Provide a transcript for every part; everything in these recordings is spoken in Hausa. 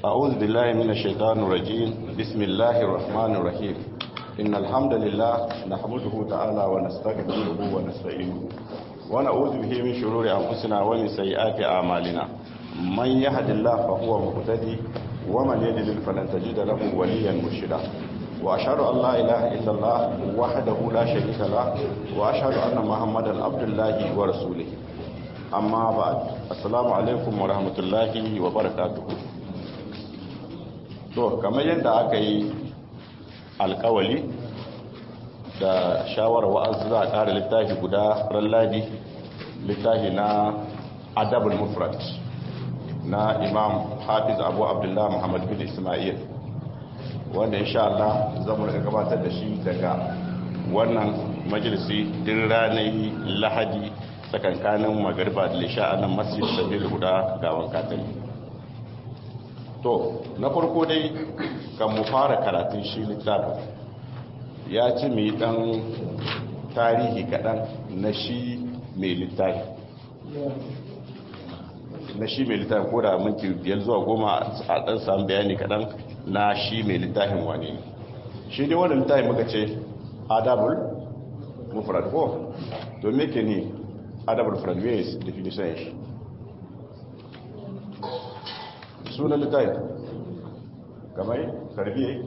أعوذ بالله من الشيطان الرجيم بسم الله الرحمن الرحيم إن الحمد لله نحمده تعالى ونستغفره ونستعينه ونعوذ به من شرور أنفسنا ومن سيئات أعمالنا من يهد الله فهو مهتدي ومن يضلل فلن تجد له وليا مرشدا وأشهد أن لا إله إلا الله وحده لا شريك له وأشهد أن محمدا عبد الله ورسوله أما بعد السلام عليكم ورحمة الله وبركاته to kamar yadda aka yi alkawali da shawarar wa'azu za a ƙara littafi guda ran ladi littafi na adabul mufrad na imam hafiz abu abdullah muhammad bin ismail wanda insha Allah zamu rika gabatar da shi daga wannan majalisi din ranar lahadi tsakankanin magariba da lisha a nan masjid sabil guda gawan katali to na farko dai kan mu fara karatun shi littafin ya ci mai dan tarihi kaɗan na shi mai littafi na shi mai littafin ko da minti biyar zuwa goma a ɗan samun bayani kaɗan na shi mai littafin wane ne shi dai wanda littafin muka ce adabul mufrad ko to me ke ne adabul mufrad me definition shi sunan littafin kamar tarbiyyar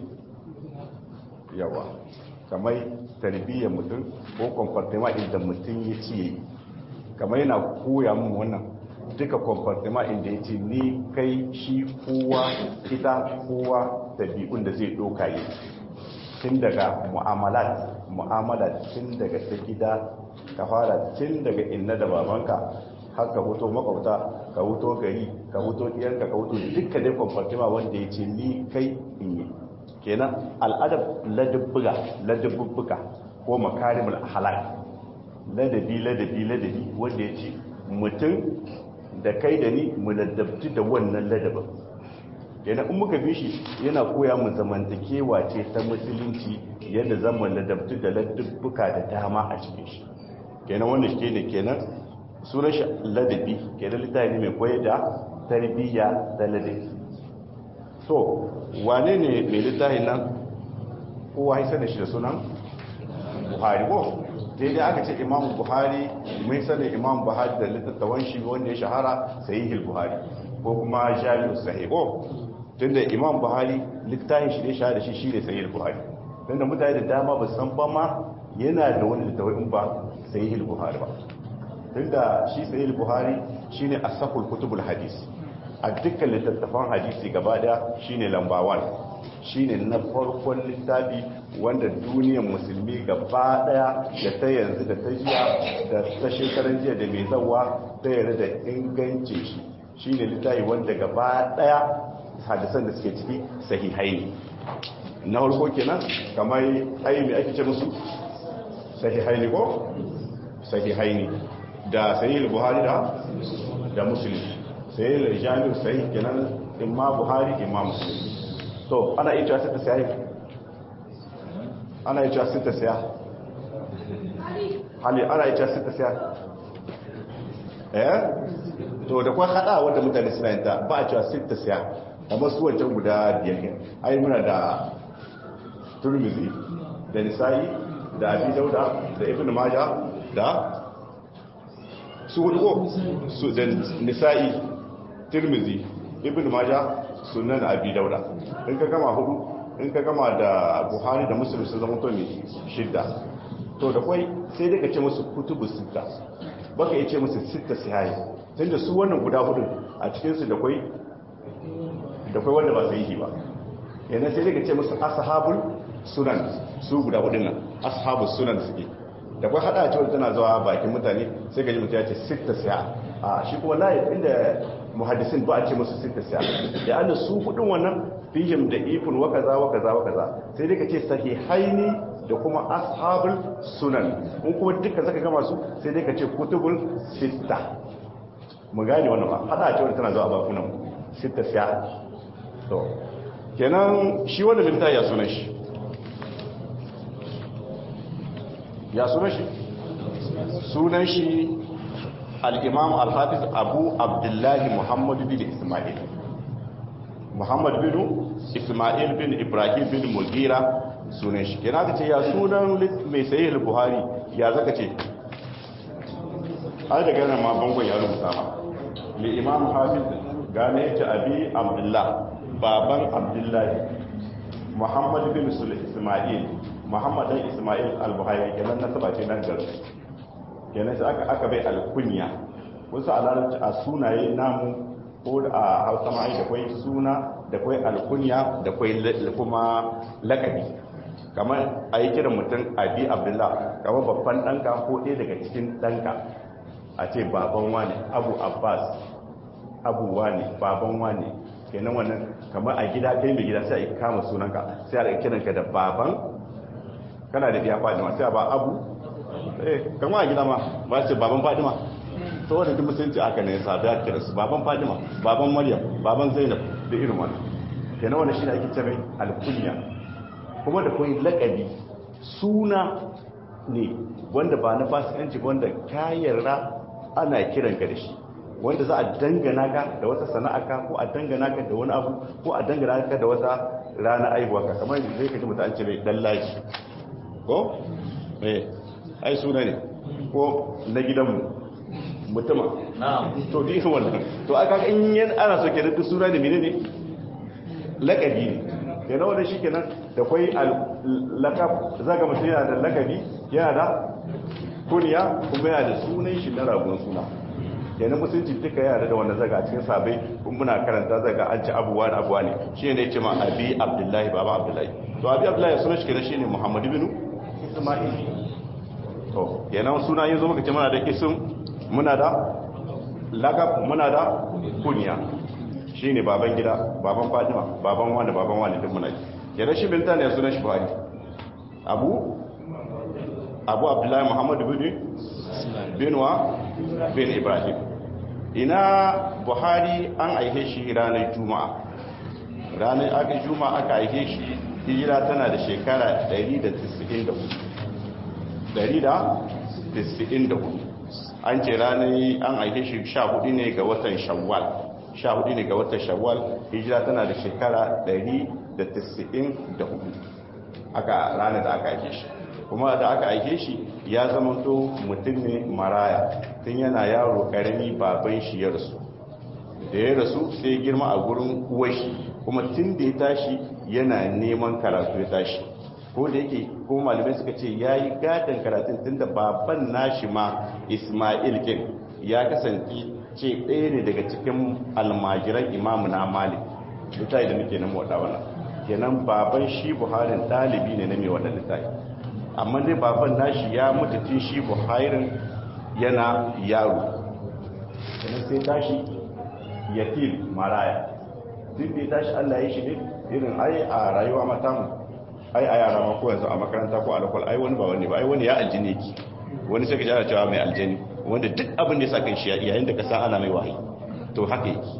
yawa kamar tarbiyyar mutum ko kwamfartima inda mutum ya ciye kamar yana koya mun wannan duka kwamfartima inda ya ce ni kai shi kowa ita kowa tabi'un da zai doka yi tun daga mu'amalat mu'amalat tun daga ta gida ka fara tun daga inna da babanka har ka huto makwabta ka huto gari ka huto ɗiyanka ka huto duka dai kwamfartima wanda ya ce ni kai in yi kenan al'adab ladabbuga ladabbuga ko makarimul halal ladabi ladabi ladabi wanda ya ce mutum da kai da ni mu ladabci da wannan ladabin kenan in muka bi shi yana koya mu zamantakewa ce ta musulunci yadda zama ladabci da ladabbuka da dama a cikin shi kenan wanda shi ne kenan sunan shi ladabi kenan littafi ne mai koyar da tarbiyya da ladabi to wane ne mai littafin nan kowa haisa da shi da sunan buhari ko daidai aka ce imam buhari mai sanin imam buhari da littattafan shi wanda ya shahara sahihul buhari ko kuma jami'u sahih ko tunda imam buhari littafin shi ne shahara shi shine sahihul buhari tunda mutane da dama ba san ba ma yana da wani littafin ba sahihul buhari ba tunda shi sahihul buhari shine asaful kutubul hadis a dukkan littattafan hadisi gaba da shine lamba 1 shine na farkon littafi wanda duniyar musulmi gaba daya da ta yanzu da ta jiya da ta shekaran jiya da mai zawa ta yarda da inganci shi shine littafi wanda gaba daya hadisan da suke ciki sahihai ne na farko kenan kamar ayi mai ake ce musu sahihai ne ko sahihai ne da sahih buhari da da muslim sai da jami'u sai kenan imma buhari imma muslim to ana iya cewa sita siya ana iya cewa sita siya hali ana iya cewa sita siya eh to da kwa hada wanda mutane suna yin ta ba a cewa sita siya amma su wancan guda biyar ne ai muna da turmizi da nisa'i da abi dauda da ibn majah da su hudu ko su da nisa'i tirmizi ibn maja sunan abi dauda in ka gama hudu in ka gama da buhari da muslim sun zama to mai shidda to da kwai sai daga ce musu kutubu sita baka yi ce musu sita sihayi tunda su wannan guda hudu a cikinsu da kwai da kwai wanda ba su yi ba yana sai daga ce musu ashabul sunan su guda hudun nan ashabul sunan suke da kwai hada cewa tana zuwa bakin mutane sai gaji mutum ya ce sita siya a shi kuma layi inda muhaddisin ba a ce musu sita siya da an su hudun wannan fihim da ifun wa kaza wa kaza wa kaza sai dai ka ce sahihaini da kuma ashabul sunan in kuma dukkan zaka gama su sai dai ka ce kutubul sita mu gane wannan ba hada cewa tana zuwa bakunan sita siya to kenan shi wannan littafi ya sunan shi ya sunan shi sunan shi al'imam al-hafiz abu abdullahi muhammadu bin ismail muhammad bin ismail bin ibrahim bin mugira sunan shi kenan ka ce ya sunan mai sayi buhari ya zaka ce ai daga nan ma bangon ya rubuta ma mai imam hafiz gane ya ce abi abdullah baban abdullahi muhammad bin ismail muhammad dan ismail al-buhari kenan nasaba ce nan garin kenan sai aka aka bai alkunya wasu a larabci a sunaye namu ko a hausa ma'ai da kwai suna da kwai alkunya da kwai kuma lakabi kamar a yi kiran mutum abi abdullah kamar babban ɗanka ko ɗaya daga cikin ɗanka a ce baban wane abu abbas abu wane baban wane kenan wannan kamar a gida kai mai gida sai a kama sunanka sai a kiranka da baban kana da biya fadima sai a ba abu eh kama a gida ma ba ce baban fadima saboda duk musulunci aka ne sabi a kira su baban fadima baban maryam baban zainab da irin wannan kenan wannan shi ne ake cewa alkunya kuma da kuma lakabi suna ne wanda ba na fasikanci wanda ka yarda ana kiran ka da shi wanda za a dangana ka da wata sana'a ka ko a dangana ka da wani abu ko a dangana ka da wata rana aihuwa ka kamar zai kaji mutu an ce mai dallaji ko eh ai suna ne ko na gidanmu mutuma to di wannan to aka in yan ana so kenan duk suna ne menene lakabi ne kenan wannan shikenan da kwai lakab zaga mutum yana da lakabi yana da kuniya kuma yana da sunan shi na ragon suna kenan musulunci duka yana da wannan zaga a cikin sabai kun muna karanta zaga an ci abuwa da abuwa ne shi ne ce ma abi abdullahi baba abdullahi to abi abdullahi sunan shi kenan shine muhammad ibn isma'il to kenan suna yanzu muka ce muna da ism muna da lagab muna da kunya shine baban gida baban fatima baban wani baban wani duk muna kenan shi binta ne sunan shi buhari abu abu abdullahi muhammad ibn binwa bin ibrahim ina buhari an aihe shi ranar juma'a ranar aka juma'a aka aihe shi hijira tana da shekara 194 an ce ranar an aihe shi 14 ne ga watan shawwal 14 ne ga watan shawwal hijira tana da shekara 194 aka ranar da aka aihe shi kuma da aka aike shi ya zama to mutum ne maraya tun yana yaro karami baban shi ya rasu da ya rasu sai girma a gurin uwashi kuma tun da ya tashi yana neman karatu ya tashi ko da yake ko malamai suka ce ya yi gadon karatun tun da baban nashi ma ismail kin ya kasance ce ɗaya ne daga cikin almajiran imamu na malik littafi da muke nan waɗa wannan kenan baban shi buharin ɗalibi ne na mai waɗa littafi amma dai baban nashi ya mutu tun shi buhairin yana yaro sannan sai tashi yatim maraya duk da ya tashi allah ya shi ne irin ai a rayuwa mata mu ai a yara ma ko yanzu a makaranta ko alakwal ai wani ba wani ba ai wani ya aljini ki wani sai ka ji ana cewa mai aljini wanda duk abin da ya sa kan shi yayin da ka san ana mai wahayi to haka yake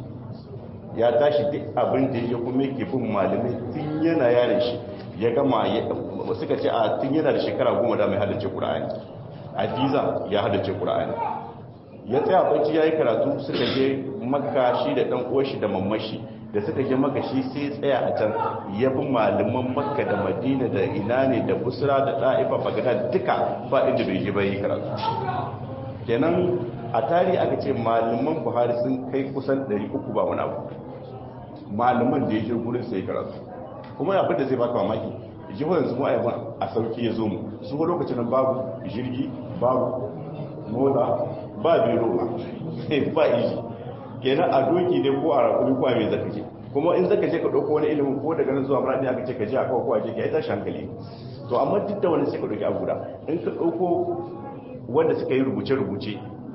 ya tashi duk abin da ya kuma yake bin malamai tun yana yaron shi ya gama suka ce a tun yana da shekara goma da mai haddace ƙura'ani a diza ya haddace ƙura'ani ya tsaya banci ya yi karatu suka je makka shi da ɗan uwashi da mamashi da suka je maka shi sai tsaya a can ya bi malaman makka da madina da ina ne da busra da ɗa'ifa bagada duka ba inda bai ji bai karatu kenan a tarihi aka ce malaman buhari sun kai kusan 300 ba wani abu malaman da ya je gurin sai karatu kuma abin da zai baka mamaki jihar yanzu mu ayyaban a sauki ya zo mu su ko lokacin nan babu jirgi babu mota ba biro ba ba iji kenan a doki ne ko a rakuri ko a mai zaka je kuma in zaka je ka dauko wani ilimin ko daga nan zuwa muradi aka ce ka je a kawo ko a je ka yi tashi hankali to amma duk da wani sai ka dauki abu da in ka dauko wanda suka yi rubuce-rubuce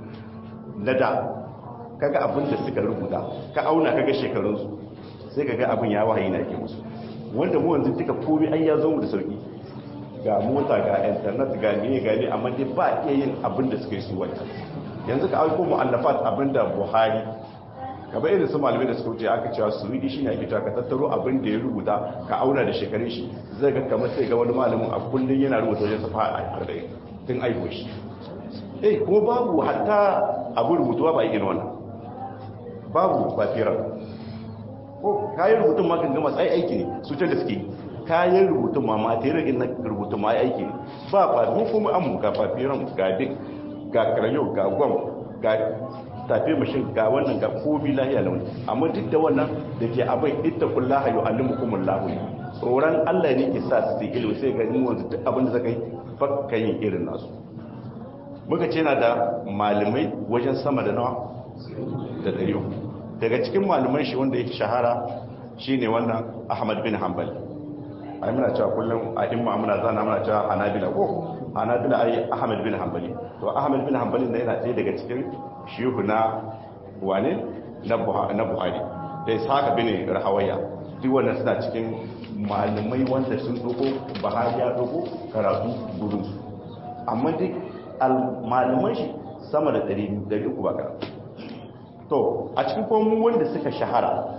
na da kaga abin da suka rubuta ka auna kaga shekarunsu sai kaga abin ya wahayi na ke musu wanda mu wanzu duka komai an ya zo mu da sauki ga mota ga internet ga ne ga ne amma dai ba iya yin abin da suka yi su wani yanzu ka aiko mu'allafat abin da buhari gaba irin su malamai da suka wuce aka cewa su yi shi ne ake cewa ka tattaro abin da ya rubuta ka auna da shekarun shi zai ga kamar sai ga wani malamin a kullum yana rubuta wajen safa a arba'in tun aiko shi eh kuma babu hatta abu rubutuwa ba irin wannan babu batirar ko kayan rubutun ma kan gama sai aiki ne su ce da suke kayan rubutun ma ma ta yi na rubutun ma aiki ne ba ba mu kuma an ga fafiran ga dik ga karayo ga gwam ga tafi mashin ga wannan ga komi lahiya launi amma duk da wannan da ke abin ita kullaha yi alimukumun lahu tsoron allah ne ke sa su sai ilimi sai ga ni wanzu duk abin da zaka yi fakka yin irin nasu muka ce na da malamai wajen sama da nawa da ɗari daga cikin malaman shi wanda yake shahara shine wannan ahmad bin hanbal ai muna cewa kullum a imma muna zana muna cewa hanabila ko hanabila ai ahmad bin hanbali to ahmad bin hanbali ne yana ɗaya daga cikin shehu na wane na buhari da ishaq bin rahawaya duk wannan suna cikin malamai wanda sun doko buhari ya doko karatu gurin su amma duk malaman shi sama da 300 ba karatu to a cikin kuma wanda suka shahara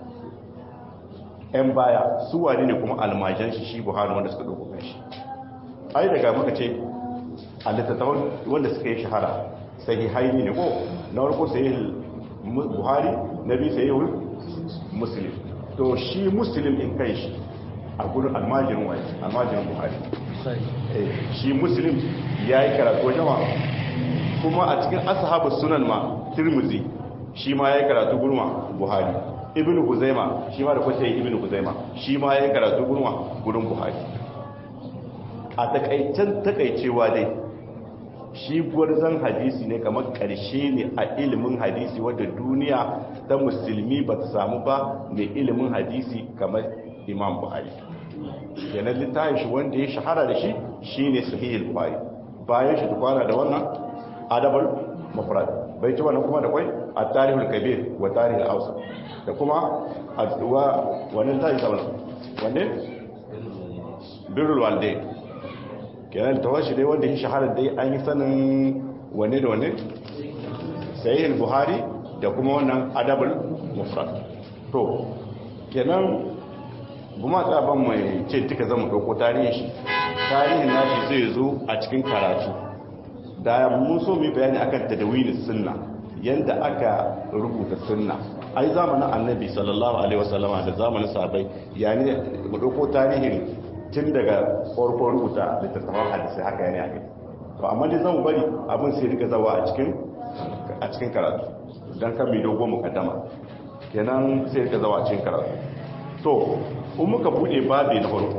'yan baya su wani ne kuma almajan shi shi buhari wanda suka ɗauko kan shi ai daga muka ce a littattafan wanda suka yi shahara sai haini ne ko na warko sai buhari na biyu sai muslim to shi muslim in kai shi a gudun almajirin wani almajirin buhari shi muslim ya yi karatu jama kuma a cikin ashabu sunan ma tirmizi shi ma ya yi karatu gurma buhari ibn huzaima shi ma da kwace ibn huzaima shi ma ya yi karatu gurma gurin buhari a takaicen takaicewa dai shi gwarzon hadisi ne kamar karshe ne a ilimin hadisi wadda duniya ta musulmi ba ta samu ba mai ilimin hadisi kamar imam buhari kenan littafin shi wanda ya shahara da shi shine sahihul buhari bayan shi tukwana da wannan adabul mufrad bai ci wannan kuma da kwai a tarihul kabir wa tarihul ausa da kuma wa wannan tayi sabon wanne birrul walde kenan tawashi dai wanda ya shahara dai an yi sanin wanne da wanne sahihul buhari da kuma wannan adabul mufrad to kenan kuma tsaban mai ce duka zama ɗauko tarihin shi tarihin nashi zai zo a cikin karatu da mun so mu bayani akan tadawinin sunna yanda aka rubuta sunna ai zamanin annabi sallallahu alaihi wasallama da zamanin sahabbai yani mu ɗauko tarihin tun daga farkon rubuta littattafan hadisi haka yana yake to amma dai zamu bari abin sai rika zawa a cikin a cikin karatu dan kan mai dogo mukaddama kenan sai rika zawa a cikin karatu to in muka bude babi na farko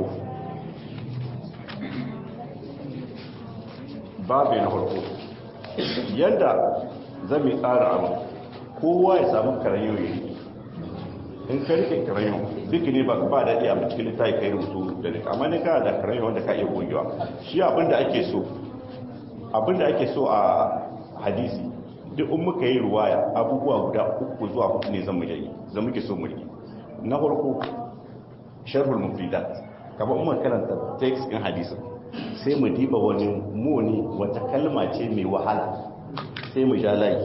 babi na farko yadda zan yi tsara abu kowa ya samu karayoyi in ka rike karayo duk ne ba ba daɗi a cikin littafi kai rubutu da duka amma ne kana da karayo wanda ka iya gogewa shi abinda ake so abinda ake so a hadisi duk in muka yi ruwaya abubuwa guda uku zuwa hudu ne zan mu yi zan muke so mu yi na farko sharhul mufridat kamar umar karanta text din hadisin sai mu diba wani muni wata kalma ce mai wahala sai mu ja layi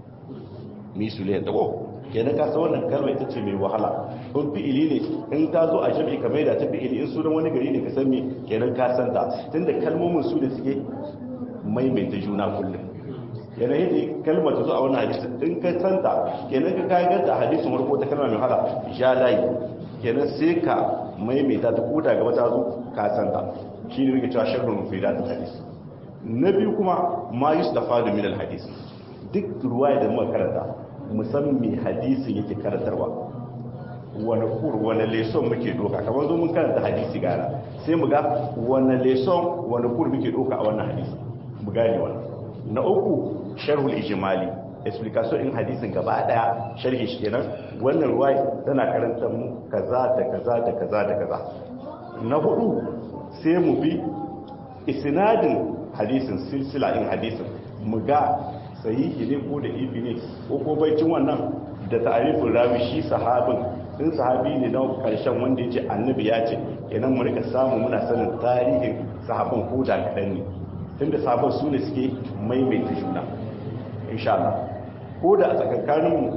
mi su liya dago kenan ka san wannan kalma ita ce mai wahala in fi'ili ne in ta zo a jami'i kamar da ta fi'ili in sunan wani gari ne ka san me kenan ka san ta tunda kalmomin su da suke maimaita juna kullum yana yadda kalmar ta zo a wani hadisi in ka san ta kenan ka kayan ganta a hadisin warko ta kalma mai wahala ja layi kenan sai ka maimaita ta koda gaba ta zo ka san ta shi ne muke cewa sharhul mufidat hadis na biyu kuma ma yustafadu min al hadis duk ruwaya da muka karanta musamman me hadisin yake karantarwa wani kur wani leson muke doka kamar zo mun karanta hadisi gara sai mu ga wani leson wani kur muke doka a wannan hadisi mu gane wannan na uku sharhul ijmali explication in hadisin gaba daya sharhi shi kenan wannan ruwaya tana karanta mu kaza da kaza da kaza da kaza na hudu sai mu bi isnadin hadisin silsila in hadisin mu ga sahihi ne ko da ifi ne ko ko baicin wannan da ta'arifin rawi shi sahabin in sahabi ne na karshen wanda ya ce annabi ya ce kenan mu rika samu muna sanin tarihin sahabin ko da kaɗan ne tunda sahabin su ne suke maimaita juna insha Allah ko da a tsakankaninmu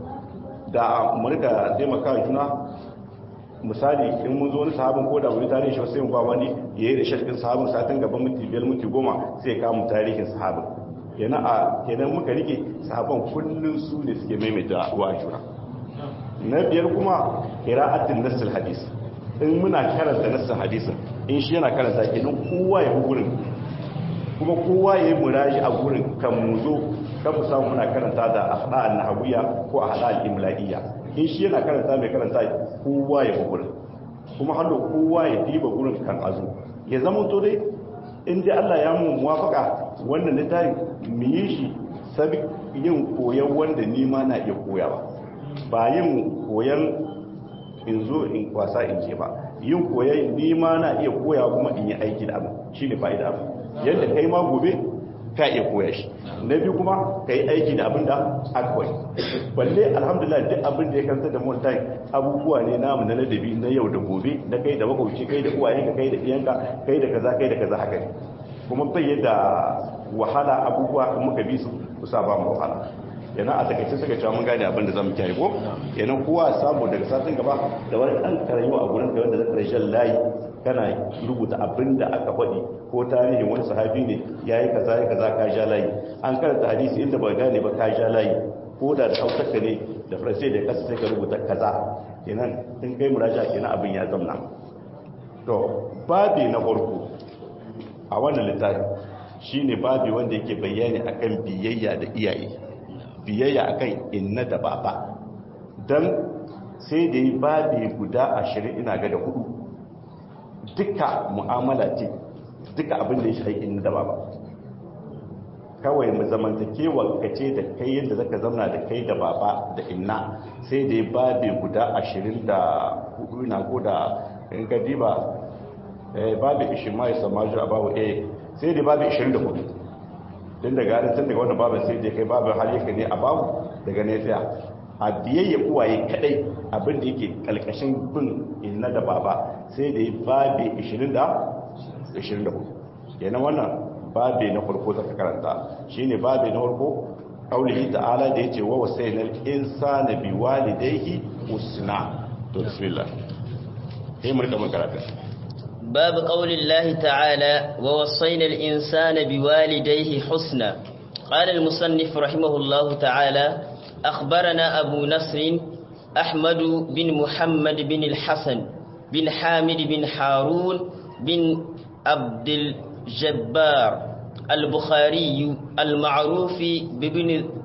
da mu rika taimaka juna misali in mun zo wani sahabin ko da wani tarihin shi sai mu ba wani yayi da shirkin sahabin satin gaban minti biyar minti goma sai ka mu tarihin sahabin kenan a kenan muka rike sahaban kullun su ne suke maimaita wa juna na biyar kuma qira'atul nasl hadis in muna karanta nassin hadisin in shi yana karanta kenan kowa ya bi gurin kuma kowa ya yi muraji a gurin kan mu zo kan mu samu muna karanta da ahda'an nahawiyya ko ahda'al imla'iyya in shi yana karanta mai karanta kowa ya bi gurin kuma hallo kowa ya diba gurin kan azu ya zama to dai in dai Allah ya mu muwafaka wannan littafin mu yi shi sabi yin koyon wanda ni ma na iya koyawa ba yin koyon in zo in kwasa in je ba yin koyon ni ma na iya koyawa kuma in yi aiki da abu shine fa'ida abu yadda kai ma gobe ka iya koya shi na biyu kuma ka yi aiki da abin da aka koyi balle alhamdulillah duk abin da ya kanta da montai abubuwa ne namu na ladabi na yau da gobe na kai da makwabci kai da uwaye ka kai da iyanka kai da kaza kai da kaza haka ne kuma bai yadda wahala abubuwa in muka bi su kusa ba mu wahala yana a takaice suka cewa mun gane abin da zamu kiyaye ko yana kowa samu daga satin gaba da wani dan karayo a gurin da wanda zaka rashin layi kana rubuta abin da aka faɗi ko tarihin wani sahabi ne yayi kaza yayi kaza ka ja layi an karanta hadisi inda ba gane ba ka ja layi ko da da hausarka ne da faransai da kasa sai ka rubuta kaza kenan in kai muraja kenan abin ya zamna to babi na farko a wannan littafi shine babi wanda yake bayani akan biyayya da iyaye biyayya akan inna da baba dan sai da yi babi guda ashirin ina ga da hudu duka mu'amala ce duka abin da ya shi inna da baba kawai mu zamantakewa kace da kai yadda zaka zamna da kai da baba da inna sai da yi babi guda ashirin da hudu ina ko da in ka diba babi ishin ma ya samaju a babu a sai da babi 24 din daga harin tun daga wannan babin sai da kai babin har yake ne a babu daga ne tsaya a biyayya uwaye kadai abin da yake kalkashin bin inna da baba sai da yi babi 20 da 24 kenan wannan babi na farko zaka karanta shine babi na farko kaulihi ta'ala da yace wa wasainal insana biwalidayhi husna to bismillah sai mu rika mun karatu باب قول الله تعالى ووصينا الإنسان بوالديه حسنا قال المصنف رحمه الله تعالى أخبرنا أبو نصر أحمد بن محمد بن الحسن بن حامد بن حارون بن عبد الجبار البخاري المعروف بابن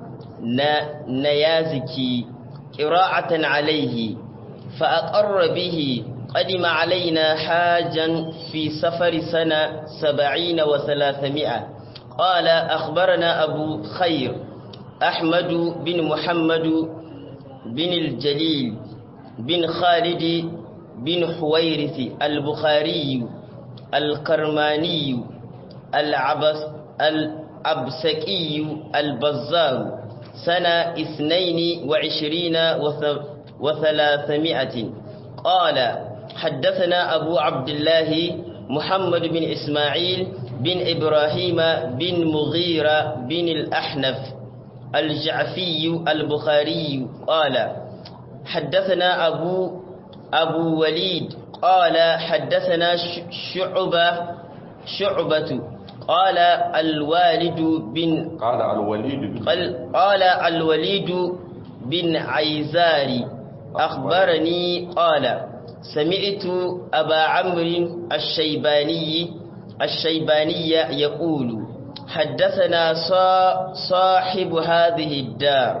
نيازكي قراءة عليه فأقر به قدم علينا حاجا في سفر سنة سبعين وثلاثمائة قال أخبرنا أبو خير أحمد بن محمد بن الجليل بن خالد بن حويرث البخاري الكرماني العبس الأبسكي البزار سنة اثنين وعشرين وثلاثمائة قال حدثنا أبو عبد الله محمد بن إسماعيل بن إبراهيم بن مغيرة بن الأحنف الجعفي البخاري قال حدثنا أبو أبو وليد قال حدثنا شعبة شعبة قال الوالد بن قال الوليد بن قال, قال الوليد بن عيزاري أخبرني قال سمعت أبا عمرو الشيباني الشيباني يقول حدثنا صاحب هذه الدار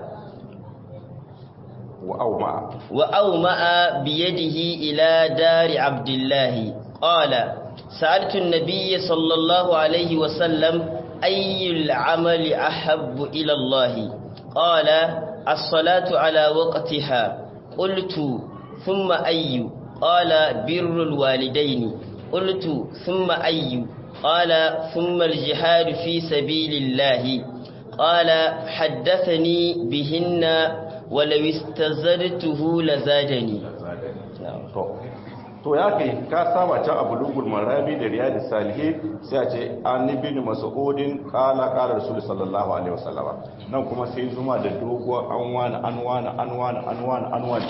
وأومأ وأومأ بيده إلى دار عبد الله قال سألت النبي صلى الله عليه وسلم أي العمل أحب إلى الله قال الصلاة على وقتها قلت ثم أي قال بر الوالدين قلت ثم أي قال ثم الجهاد في سبيل الله قال حدثني بهن ولو استزدته لزادني to ya kai ka saba can abu lugul marabi da riyadus salihin sai a ce an ibn mas'udin qala qala rasul sallallahu alaihi wasallama nan kuma sai zuma da doguwar an wani an wani an wani an wani an wani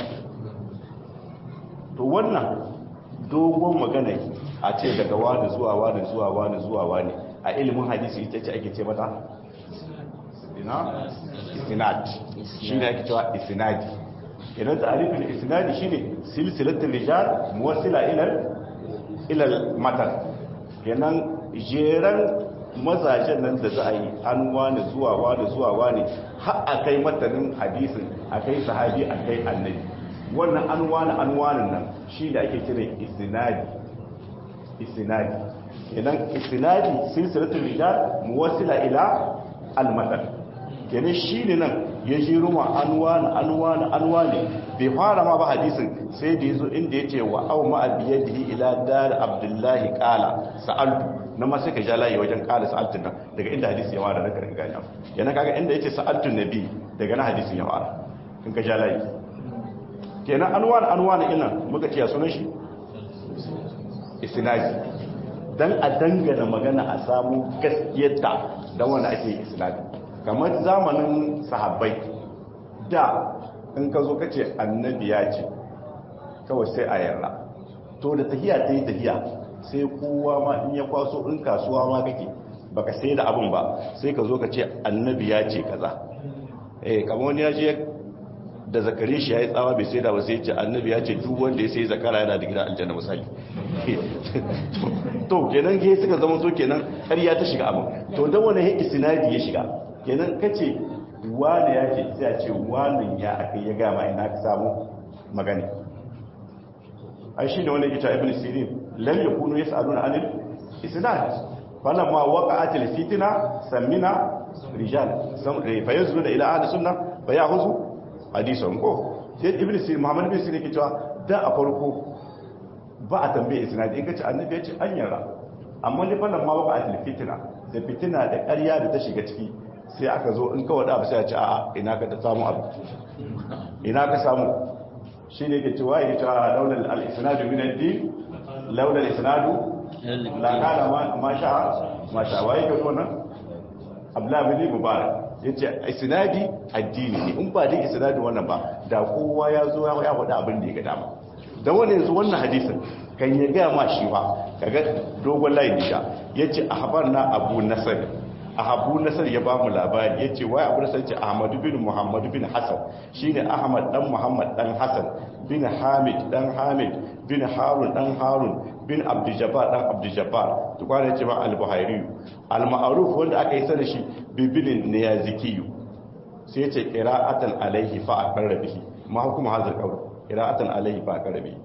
to wannan dogon magana a ce daga wani zuwa wani zuwa wani zuwa wani a ilimin hadisi ita ce ake ce mata ina istinad shi ne ake cewa istinadi idan ta'arifin isnadi shine silsilatul rijal muwassila ila ila matan kenan jeran mazajen nan da za a yi an wani zuwa wani zuwa wani har a kai matanin hadisin a kai sahabi a kai annabi wannan an wani an wani nan shi da ake kira isnadi isnadi kenan isnadi silsilatul rijal muwassila ila al-matan kenan shi ne nan ya ji ruma an wani an wani an wani bai fara ma ba hadisin sai da yazo inda yace wa aw ma biyadihi ila dar abdullahi qala sa'altu na ma sai ka ja layi wajen qala sa'altu nan daga inda hadisi ya fara daga gani yana kaga inda yace sa'altu nabi daga na hadisin ya fara in ka ja layi kenan an wani an wani ina muka ce sunan shi isnadi dan a dangana magana a samu gaskiyarta dan wanda ake isnadi kamar zamanin sahabbai da in ka zo ka ce annabi ya ce kawai sai a yarda to da tahiya ta yi tahiya sai kowa ma in ya kwaso in kasuwa ma kake baka sai da abin ba sai ka zo ka ce annabi ya ce kaza eh kamar wani ya je da zakari shi ya yi tsawa bai sai da ba sai ce annabi ya ce duk wanda ya sai zakara yana da gidan aljanna misali to kenan ge suka zama to kenan ƙarya ta shiga abin to dan wani ya isnadi ya shiga kenan kace wani ya ce sai a ce wani ya aka ya gama ina ka samu magani ai shine wani ita ibn sirin lam yakunu yasaluna anil isnad falamma waqa'atil fitna samina rijal sam fa yazuna ila ahli sunna fa ya'khudhu hadithun ko sai ibn sirin muhammad bin sirin ke cewa da a farko ba a tambaye isnadi in kace annabi ya ce an yara amma ne falamma waqa'atil fitna da fitina da ƙarya da ta shiga ciki sai aka zo in kawai da sai a ce a'a ina ka ta samu abu ina ka samu shi ne ke cewa ya cewa launar al'isnadu min ad-din launar al'isnadu la kana ma sha ma sha waye ga wannan abdullahi bin mubarak yace isnadi addini ne in ba din isnadi wannan ba da kowa ya zo ya faɗa abin da ya ga dama dan wannan yanzu wannan hadisin kan ya ga ma shi ba kaga dogon layin da yace ahbarna abu nasr abu nasar ya ba mu labari ya ce wai abu nasar ce ahmadu bin muhammadu bin hassan shi ne ahmad dan muhammad dan hassan bin hamid dan hamid bin harun dan harun bin abdujabar dan abdujabar tukwana ya ce ma al-buhairi al-ma'aruf wanda aka yi sana shi bibinin ne ya zikiyu sai ya ce ƙira'atan alaihi fa a karrabihi ma hukuma hazar kawai ƙira'atan alaihi fa a karrabihi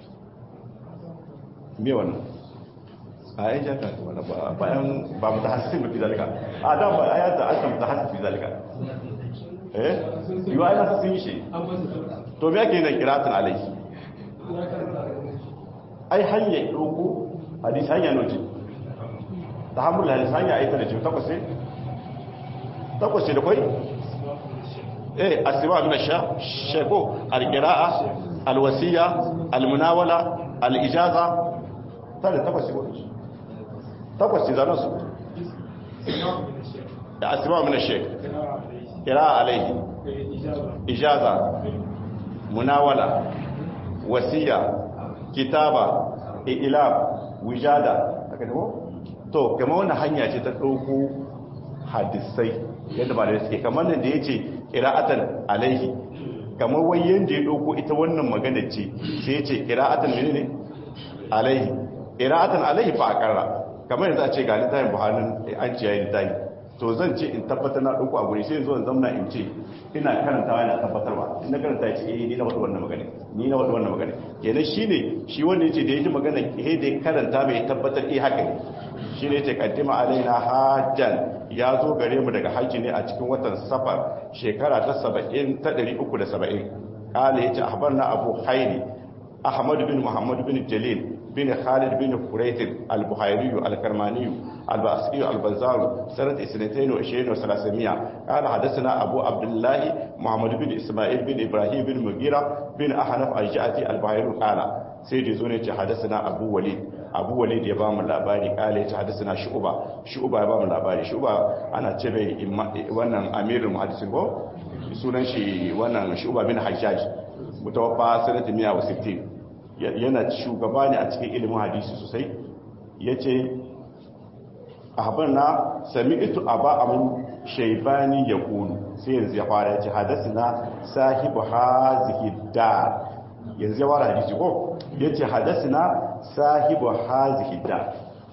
me wannan a yi jaka wani bayan ba mu ta hasisi mafi zalika a da ba a yadda aka mu ta hasisi zalika eh yi wa yana sun yi shi to me ake yi na kiratun alai ai hanyar ɗoko hadisi hanya noci ta hamul hadisi hanya aita da ce takwas ne takwas ce da kwai eh asiba min sha sheko alqira'a alwasiya almunawala alijaza tare takwas ce takwas zanen su da asima mina shek kira alaihi ijaza munawala wasiya kitaba ilab wijada aka tabo to kama wannan hanya ce ta ɗauko hadisai yadda ba da suke kamar nan da ya ce kira'atan alaihi kamar wai yadda ya ɗauko ita wannan magana ce sai ya ce kira'atan ne alaihi kira'atan alaihi fa a ƙarra kamar yanzu a ce ga littafin buharin an ce yayin littafi to zan ce in tabbatar na ɗauko a guri sai yanzu zan zamna in ce ina karantawa yana tabbatarwa in na karanta ya ce eh ni na wadda wannan magana ni na wadda wannan magana kenan shine shi wanda yace da yaji magana eh da ya karanta mai tabbatar eh haka ne shine yace qaddima alaina hajjan ya zo gare mu daga haji ne a cikin watan safar shekara ta 70 ta 370 kala yace ahbarna abu haini ahmad bin muhammad bin jalil بن خالد بن فريت البحيري الكرماني الباسقي البزار سنة اثنتين وعشرين وثلاثمائة قال حدثنا أبو عبد الله محمد بن إسماعيل بن إبراهيم بن مغيرة بن أحنف الجاتي البحيري قال سيدي زوني حدثنا أبو وليد أبو وليد يبام اللاباري قال حدثنا شعبة شعبة يبام اللاباري شعبة أنا تبعي وانا أمير المحدثين بو sunan shi wannan shuba bin hajjaj mutawaffa sanata 160 yana shugaba ne a cikin ilimin hadisi sosai ya ce a na sami ito a ba amin shaibani ya kulu sai yanzu ya fara ya ce hadasi na sahibu hazihi da yanzu ya wara hadisi ko yace hadathina sahibu hazihi da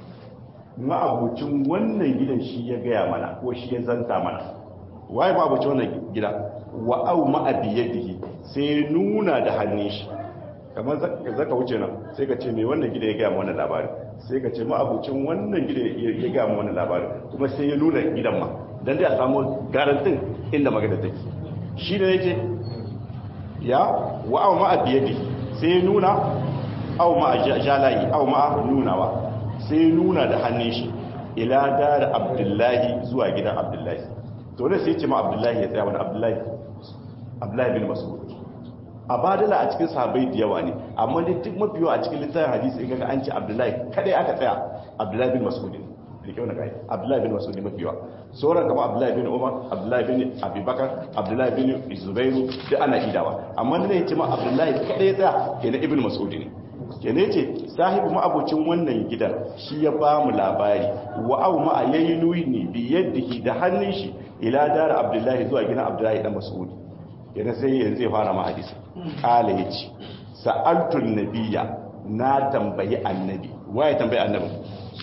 ma'abucin wannan gidan shi ya gaya mana ko shi ya zanta mana waye ma'abucin wannan gida wa au ma'abiyadihi sai nuna da hannun shi kamar zaka wuce nan sai ka ce mai wannan gida ya gaya mana labari sai ka ce ma'abucin wannan gida ya gaya mana labari kuma sai ya nuna gidan ma dan dai a samu garantin inda magana take shi ne yake ya wa au ma'abiyadihi sai nuna au ma jalayi au ma nunawa sai nuna da hannun shi ila dar abdullahi zuwa gidan abdullahi to ne sai ce ma abdullahi ya tsaya wani abdullahi abdullahi bin mas'ud a badala a cikin sahabbai da yawa ne amma dai duk mafi yawa a cikin littafin hadisi in ga an ce abdullahi kadai aka tsaya abdullahi bin mas'ud da kyau na kai abdullahi bin mas'ud mafi yawa sauran kama abdullahi bin umar abdullahi bin abubakar abdullahi bin zubairu duk ana idawa amma ne ya ce ma abdullahi kadai ya tsaya kenan ibn mas'ud ne kene ce sahibu ma'abucin wannan gidan shi ya ba mu labari wa au ma yayi nuni bi yadihi da hannun shi ila dar abdullahi zuwa gidan abdullahi dan mas'ud kene sai yanzu zai fara ma hadisi kala yace sa'altu nabiyya na tambayi annabi waye tambayi annabi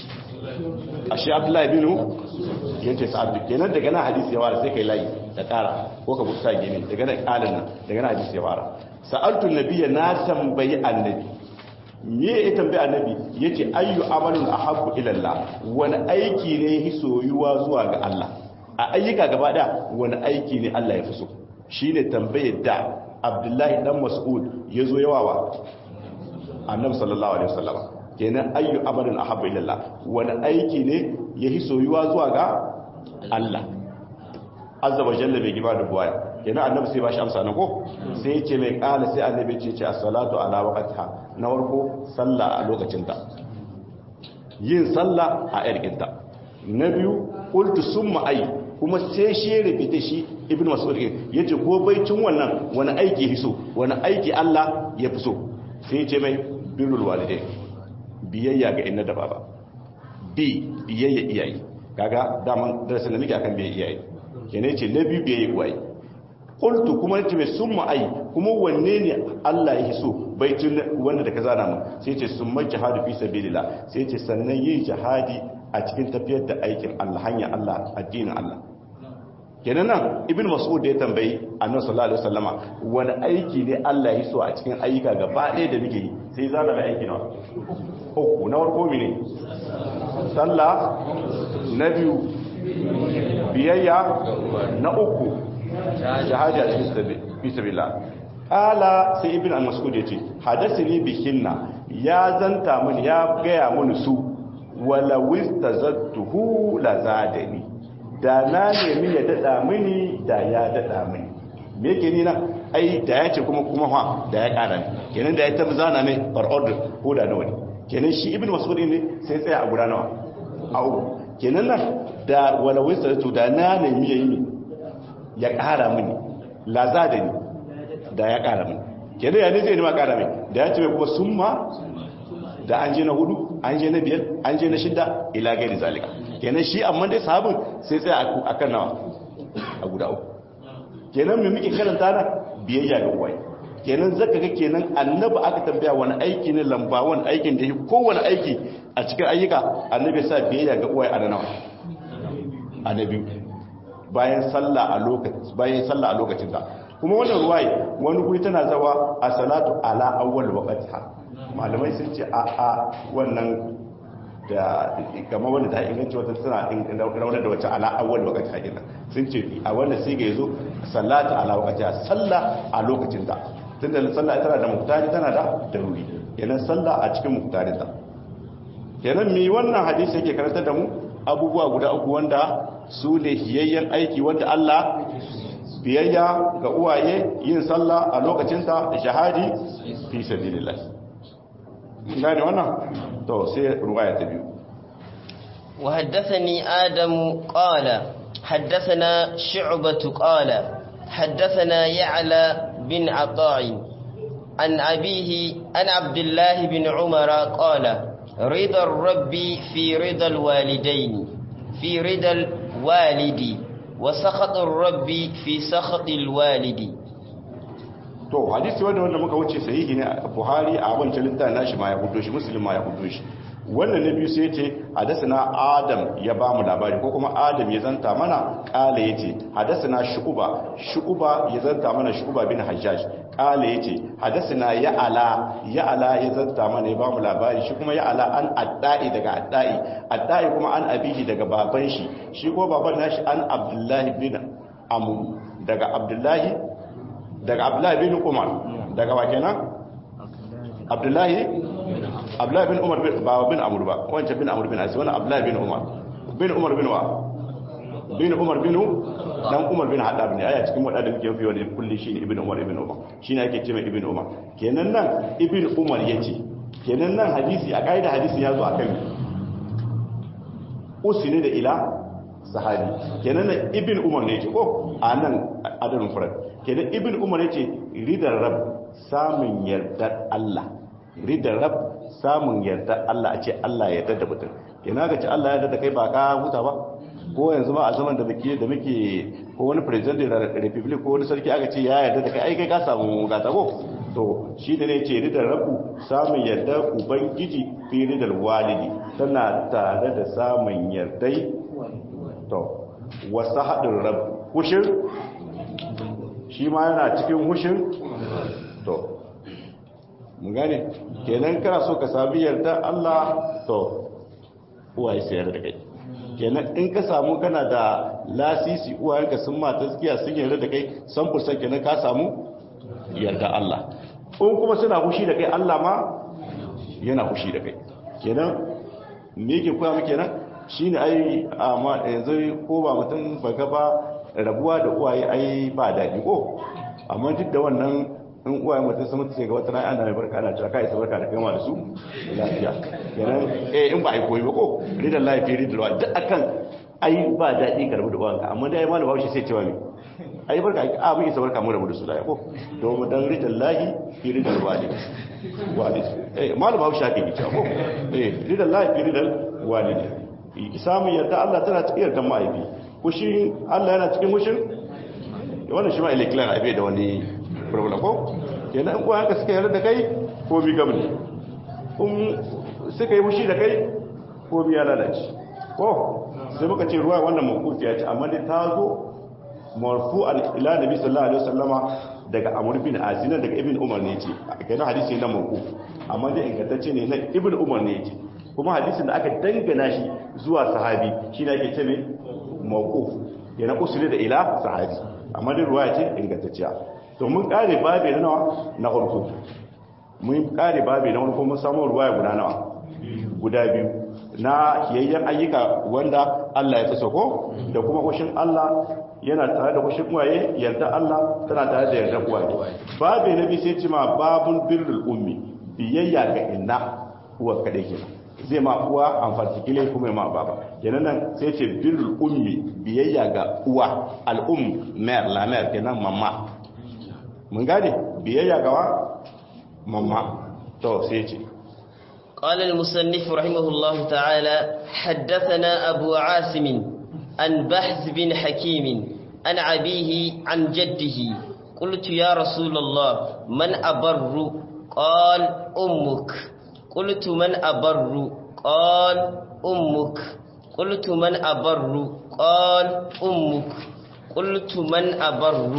ashe abdullahi bin yace sa'altu kenan daga nan hadisi ya fara sai kai layi da kara ko ka buta gini daga nan kalin nan daga nan hadisi ya fara sa'altu nabiyya na tambayi annabi me ya tambayi annabi yace ayyu amalun ahabbu ila Allah wani aiki ne ya soyuwa zuwa ga Allah a ayyuka gaba da wani aiki ne Allah ya fi so shine tambayar da Abdullahi dan Mas'ud yazo yawa wa Annabi sallallahu alaihi wasallam kenan ayyu amalun ahabbu ila Allah wani aiki ne ya soyuwa zuwa ga Allah azza wa jalla bai giba da buwaya kenan annabi sai ba shi amsa na ko sai ya ce mai kala sai annabi ce ce as-salatu ala waqtiha na warko sallah a lokacin ta yin sallah a yarkin ta na biyu qultu summa ay kuma sai shi ya rubuta shi ibnu mas'ud yace ko baicin wannan wani aiki hiso wani aiki Allah ya fi so sai ya ce mai birrul walidai biyayya ga inna da baba bi biyayya iyaye kaga daman darasin da muke akan biyayya iyaye kene ce na biyu biyayya uwaye qultu kuma nace mai summa ai kuma wanne ne Allah ya so baitin wanda da ka zana mu sai ce summa jihadu fi sabilillah sai ce sannan yin jihadi a cikin tafiyar da aikin Allah hanya Allah addinin Allah kenan nan ibn mas'ud da ya tambayi annabi sallallahu alaihi wasallama wani aiki ne Allah ya so a cikin ayyuka gaba ɗaya da muke yi sai zana mai aiki nawa uku na farko mene sallah na biyu biyayya na uku shahada cikin fi sabilillah ala sai ibn al-mas'ud yace hadathani bihinna ya zanta mun ya gaya mun su wala wistazattuhu la zadani da na nemi ya dada mini da ya dada mini me yake ni nan ai da ya ce kuma kuma fa da ya kara ni kenan da ya tabbata zana ne per order ko da nawa ne kenan shi ibn mas'ud ne sai tsaya a guda nawa a uku kenan nan da wala wistazattu da na nemi yayi ya kara mini la zadani da ya kara mini kenan ya ne zai nima kara mini da ya ce kuma summa da an je na hudu an je na biyar an je na shida ila gairi zalika kenan shi amma dai sahabin sai tsaya a kan nawa a guda uku kenan mai muke karanta na biyayya ga uwaye kenan zaka ga kenan annabi aka tambaya wani aiki ne lamba wani aikin da kowane aiki a cikin ayyuka annabi sa biyayya ga uwaye a nawa annabi bayan sallah a lokacin bayan sallah a lokacin ta kuma wannan ruwaye wani guri tana zawa a salatu ala awwal waqtiha malamai sun ce a a wannan da kamar wanda ta inganci wata suna raunar da wacce ala awwal waqti hakina sun ce a wannan sai ga yazo sallatu ala waqti sallah a lokacin ta tunda sallah tana da muktari tana da daruri kenan sallah a cikin muktarin ta kenan mi wannan hadisi yake karantar da mu abubuwa guda uku wanda su ne hiyayyen aiki wanda Allah biyayya ga uwaye yin sallah a lokacin ta shahadi fi sabilillah gane wannan to sai ruwaya ta biyu وحدثني آدم قال حدثنا شعبة قال حدثنا يعلى بن عطاء عن أبيه عن عبد الله بن عمر قال رضا الرب في رضا الوالدين في رضا الوالد وسخط الرب في سخط الوالد to hadisi wanda wanda muka wuce sahihi ne buhari a wancan littafin nashi ma ya hudo shi muslim ma ya hudo shi wannan na biyu sai ce hadasana adam ya ba mu labari ko kuma adam ya zanta mana kala ya ce hadasana shu'uba shu'uba ya zanta mana shu'uba bin hajjaj kala ya ce hadasana ya'ala ya'ala ya zanta mana ya ba mu labari shi kuma ya'ala an adda'i daga adda'i adda'i kuma an abihi daga baban shi shi ko baban nashi an abdullahi bin amu daga abdullahi daga abdullahi bin umar daga wa kenan abdullahi abdullahi bin umar ba bin amur ba wancan bin amur bin asi wani abdullahi bin umar bin umar bin wa bin umar bin dan umar bin haddab ne aya cikin wadanda muke fiye da kulli shine ibn umar ibn umar shine ake cewa ibn umar kenan nan ibn umar yace kenan nan hadisi a kaida hadisi ya zo akan usini da ila sahabi kenan nan ibn umar ne yake ko a nan adalin furat kenan ibn umar yace ridar rab samun yardar Allah ridar rab samun yarda Allah a ce Allah yarda da mutum ina ga ce Allah yarda da kai ba ka huta ba ko yanzu ma a zaman da muke da muke ko wani president da republic ko wani sarki aka ce ya yarda da kai ai kai ka samu gata ko to shi da ne ce ridar rabu samun yarda ubangiji fi ridar walidi tana tare da samun yardai to wasu haɗin rabu hushin shi ma yana cikin hushin to mun gane kenan kana so ka sami yarda Allah to uwaye su yarda da kai kenan in ka samu kana da lasisi uwayenka sun ma taskiya sun yarda da kai san fursan kenan ka samu yarda Allah in kuma suna hushi da kai Allah ma yana hushi da kai kenan me yake koya mu kenan shine ai amma yanzu ko ba mutum baka ba rabuwa da uwaye ai ba daɗi ko amma duk da wannan in uwaye mutum sun mutu sai ga wata rana mai barka ana cewa kai sai barka da kai ma da su lafiya kenan eh in ba ai koyi ba ko ridan lafiya ridan wa duk akan ai ba daɗi karbu da uwanka amma dai malu bawo sai cewa me ai barka a mun isa barka mu rabu da su lafiya ko to mu dan ridan lahi fi ridan walid walid eh malu bawo shafi ki cewa ko eh ridan lahi fi ridan walid samun yadda Allah tana cikin yadda ma'aibi kushi Allah yana cikin mushin wannan shi ma iliklan aibe da wani problem ko kenan in kuwa haka suka yarda da kai ko bi gabni in suka yi mushi da kai ko bi ya lalace ko sai muka ce ruwa wannan mawkufi ya ce amma dai ta zo marfu'an ila nabi sallallahu alaihi wasallama daga amr bin azina daga ibn umar ne ce kenan hadisi na mawkuf amma dai ingantacce ne na ibn umar ne ce kuma hadisin da aka dangana shi zuwa sahabi shi ne ake ce mai mawkuf yana usuli da ila sahabi amma dai ruwa ce ingantacciya to mun kare babe na nawa na farko mun kare babe na farko mun samu ruwaya guda nawa guda biyu na kiyayyen ayyuka wanda Allah ya fi ko da kuma kushin Allah yana tare da kushin waye yarda Allah tana tare da yarda uwaye babe na biyu sai ce ma babun birrul ummi biyayya ga inna uwa kadai kenan zai ma uwa amfani kile kuma ma baba kenan nan sai ce birrul ummi biyayya ga uwa al'um mer la mer kenan mamma mun gane biyayya ga wa mamma to sai ce قال المصنف رحمه الله تعالى حدثنا أبو عاصم عن بحث بن حكيم عن أبيه عن جده قلت يا رسول الله من أبر قال أمك قلت من أبر قال أمك قلت من أبر قال أمك قلت من أبر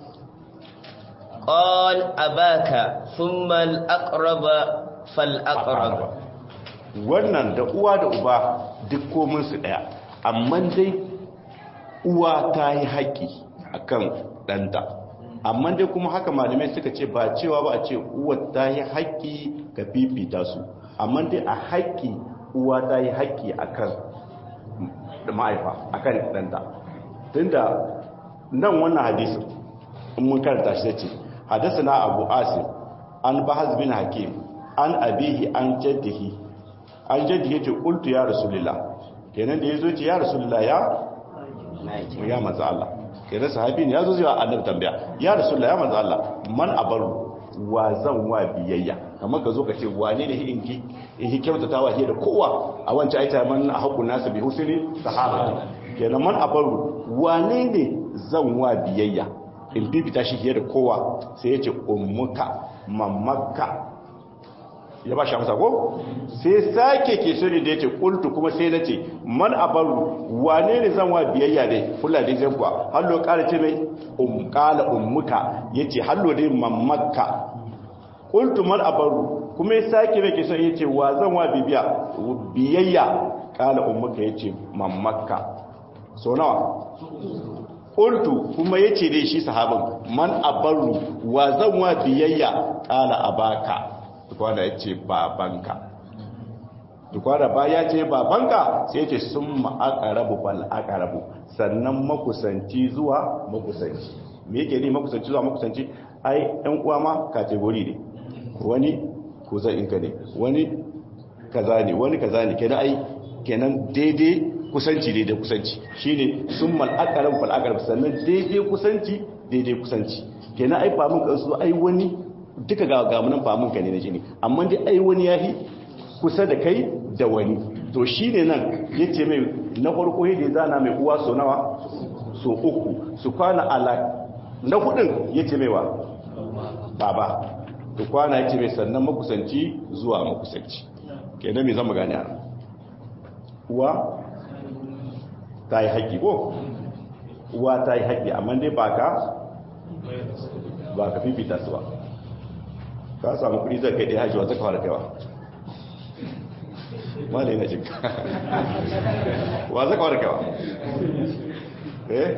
قال أباك ثم الأقرب fal'aƙarab wannan da uwa da uba duk kominsu ɗaya amma dai uwa ta yi haƙƙi a kan ɗanta amma dai kuma haka malamai suka ce ba cewa ba a ce uwa ta yi haƙƙi ka fifita su amma dai a haƙƙi uwa ta yi haƙƙi a kan ma'aifa a kan ɗanta tun da nan wannan hadisun in mun karanta shi ce hadasa na abu asim an bahaz bin hakim an abihi an jaddihi an jaddihi ce qultu ya rasulullah kenan da yazo ce ya rasulullah ya ya manzo Allah kenan sahabi ne yazo zuwa annabi tambaya ya rasulullah ya manzo Allah man abaru wa zan wa biyayya kamar ka zo ka ce wane ne in ki in kyautata wa da kowa a wancan aita man haqqun nas bi husni sahaba kenan man abaru wane ne zan wa biyayya in bibita shi fiye da kowa sai ya ce ummuka mamaka ya ba shi amsa ko sai sake ke sirri da ya ce kultu kuma sai na ce man abaru wane ne zan wa biyayya dai kula da zai kuwa hallo kara ce mai umkala ummuka ya ce hallo dai mamaka kultu man abaru kuma ya sake mai ke son ya ce wa zan wa bibiya biyayya kala ummuka ya ce mamaka so nawa kultu kuma ya ce dai shi sahabin man abaru wa zan wa biyayya kala abaka tukwana ya ce babanka tukwana ba ya ce babanka sai ce sun ma'akarabu bal'akarabu sannan makusanci zuwa makusanci me yake ne makusanci zuwa makusanci ai ɗan uwa ma kategori ne wani kuzan inka ne wani kaza ne wani kaza ne kenan ai kenan daidai kusanci daidai kusanci shine sun mal'akarabu bal'akarabu sannan daidai kusanci daidai kusanci kenan ai ba mun kansu ai wani duka ga gamunan famun ka ne na jini amma dai ai wani yahi kusa da kai da wani to shine nan yace mai na farko yadda zana mai uwa so nawa so uku su kwana ala na hudun yace mai wa baba to kwana yace mai sannan makusanci zuwa makusanci kenan me zama gane ana uwa ta yi haƙƙi ko uwa ta yi haƙƙi amma dai ba ka ba ka fifita su ba ka samu kudi zai kai ɗaya hajjiwa zaka fara kaiwa wale na jinka wa zaka fara kaiwa eh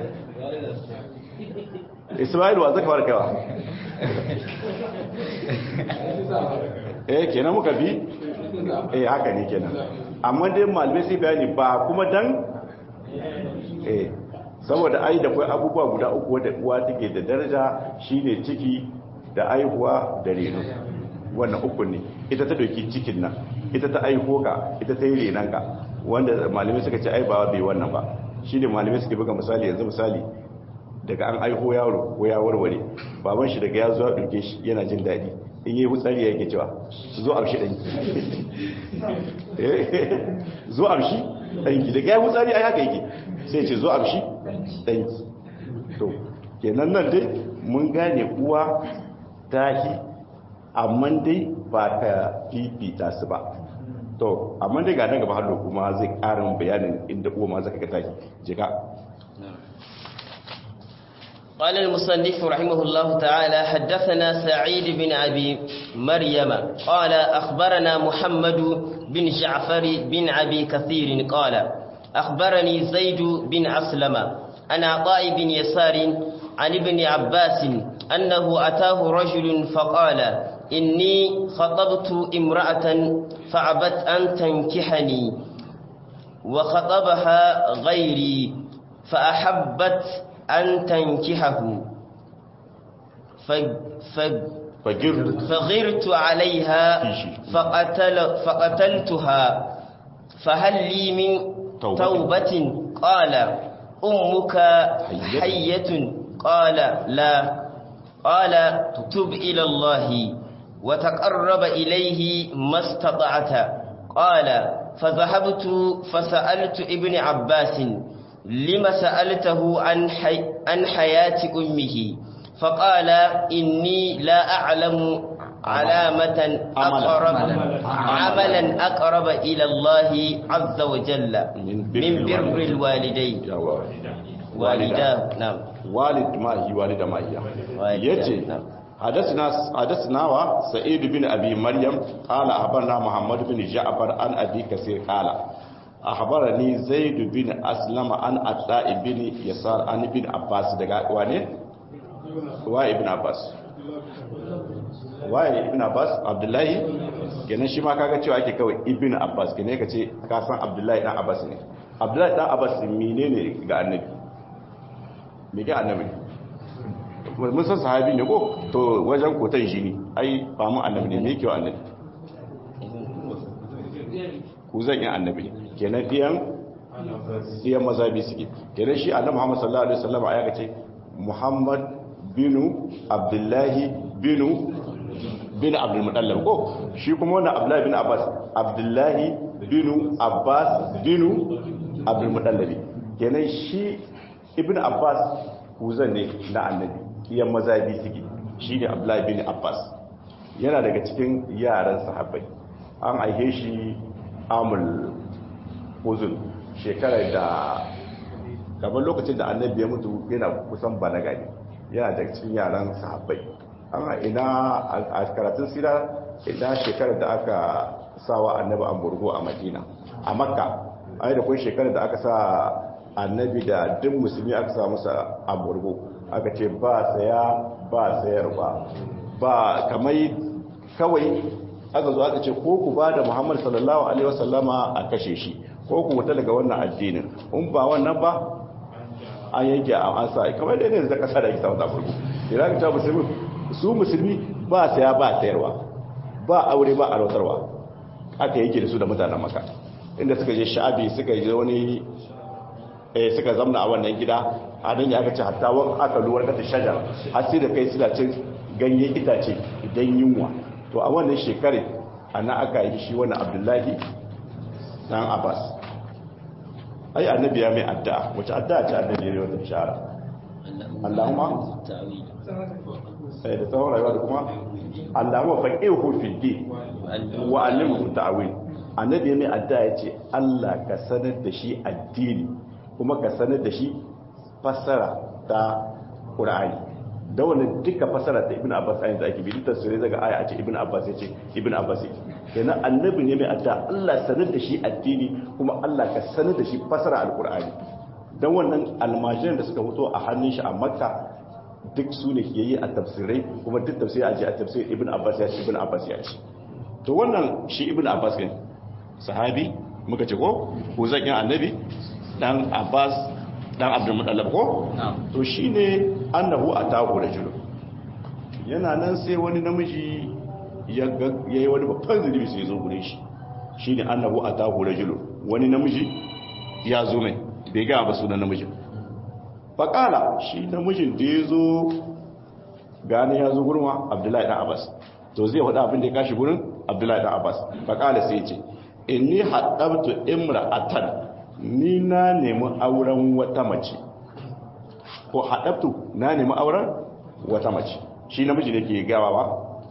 ismail wa zaka fara kaiwa eh kenan muka bi eh haka ne kenan amma dai malamai sai bayani ba kuma dan eh saboda ai da kai abubuwa guda uku wadda uwa take da daraja shine ciki da aihuwa da reno wannan uku ne ita ta doki cikin nan ita ta aiho ka ita ta yi renon ka wanda malamai suka ce ai ba bai wannan ba shi ne malamai suka buga misali yanzu misali daga an aiho yaro ko ya warware baban shi daga ya zuwa ɗauke shi yana jin daɗi in yi hutsari ya yake cewa zo amshi ɗanki zo amshi ɗanki daga ya hutsari ai haka yake sai ce zo amshi ɗanki to kenan nan dai mun gane uwa tahi amma dai ba ka fifita su ba to amma dai ga nan gaba hallo kuma zai karin bayanin inda uwa ma zaka ga tahi jika قال المصنف رحمه الله تعالى حدثنا سعيد بن أبي مريم قال أخبرنا محمد بن جعفر بن أبي كثير قال أخبرني زيد بن أسلم عن عطاء بن يسار عن ابن عباس أنه أتاه رجل فقال إني خطبت امرأة فعبت أن تنكحني وخطبها غيري فأحبت أن تنكحه فجرت فغرت عليها فقتل فقتلتها فهل لي من توبة. توبة قال أمك حية قال لا قال تب إلى الله وتقرب إليه ما استطعت قال فذهبت فسألت ابن عباس لم سألته عن, حي عن حياة أمه فقال إني لا أعلم علامة أقرب عملا أقرب إلى الله عز وجل من بر الوالدين yawa والداه نعم walid mahi walida mahiya Walida, yace na'am. hadathna hadathna wa sa'id bin abi maryam qala akhbarna muhammad bin ja'far an abi kasir qala akhbarani zaid bin aslam an atla bin yasar an ibn abbas daga wane wa ibn abbas wa ibn abbas abdullahi kenan shi ma kaga cewa ake kawai ibn abbas kenan kace ka san abdullahi dan abbas ne abdullahi dan abbas menene ga annabi me ga annabi mun san sahabi ne ko to wajen kotan shi ne ai ba mu annabi ne me yake wa annabi ku zan yi annabi ne kenan diyan diyan mazabi suke kenan shi annabi Muhammad sallallahu alaihi wasallam aya kace Muhammad binu Abdullahi binu bin Abdul Muttalib ko shi kuma wannan Abdullahi bin Abbas Abdullahi binu Abbas binu Abdul Muttalib kenan shi ibn Abbas kuzan ne na annabi iyan maza biyu suke shi ne abdullahi bin abbas yana daga cikin yaran sahabbai an aihe shi amul uzun shekarar da gaban lokacin da annabi ya mutu yana kusan balaga ne yana daga cikin yaran sahabbai an ina a karatun sira ina shekarar da aka sawa annabi an burgo a madina a makka ai da kun shekarar da aka sa annabi da duk musulmi aka sa masa a burgo aka ce ba saya ba sayar ba ba kamar kawai aka zo aka ce ko ku ba da muhammad sallallahu alaihi wasallama a kashe shi ko ku wuta daga wannan addinin in ba wannan ba an yanke a an sa kamar da ne da kasa da ake samun zafurku idan ka ta musulmi su musulmi ba saya ba sayarwa ba aure ba arautarwa aka yanke da su da mutanen maka inda suka je sha'abi suka je wani eh suka zamna a wannan gida a nan ya aka ce hatta wani aka luwar kata shajar har sai da kai suna cin ganyen itace idan yunwa to a wannan shekare ana aka yi shi wannan abdullahi dan abbas ai annabi ya mai addu'a wace addu'a ce annabi ya yi wata shara Allahumma sai da tsawon rayuwa da kuma Allahumma faqihu fi din wa allimhu ta'wil annabi ya mai addu'a ya ce Allah ka sanar da shi addini kuma ka sanar da shi fassara ta Qur'ani da wannan duka fassara ta Ibn Abbas ayin da ake bi dukkan sure daga aya a ce Ibn Abbas ya ce Ibn Abbas ya kenan annabi ne mai addu'a Allah sanar da shi addini kuma Allah ka sanar da shi fassara al-Qur'ani dan wannan almajiran da suka fito a hannun shi a Makka duk su ne yayi a tafsirai kuma duk tafsiri a ce a tafsir Ibn Abbas ya ce Ibn Abbas ya ce to wannan shi Ibn Abbas ne sahabi muka ce ko ko zan annabi dan Abbas dan Abdul Muttalib ko to shine annahu atahu rajul yana nan sai wani namiji ya yayi wani babban zunubi sai zo gure shi shine annahu atahu rajul wani namiji ya zo mai bai ga ba sunan namijin faqala shi namijin da yazo gane ya zo gurin Abdullahi dan Abbas to zai faɗa abin da ya kashi gurin Abdullahi dan Abbas faqala sai ya ce inni haɗabtu imra'atan ni na nemi auren wata mace ko haɗabtu na nemi auren wata mace shi namiji da ke gawa ba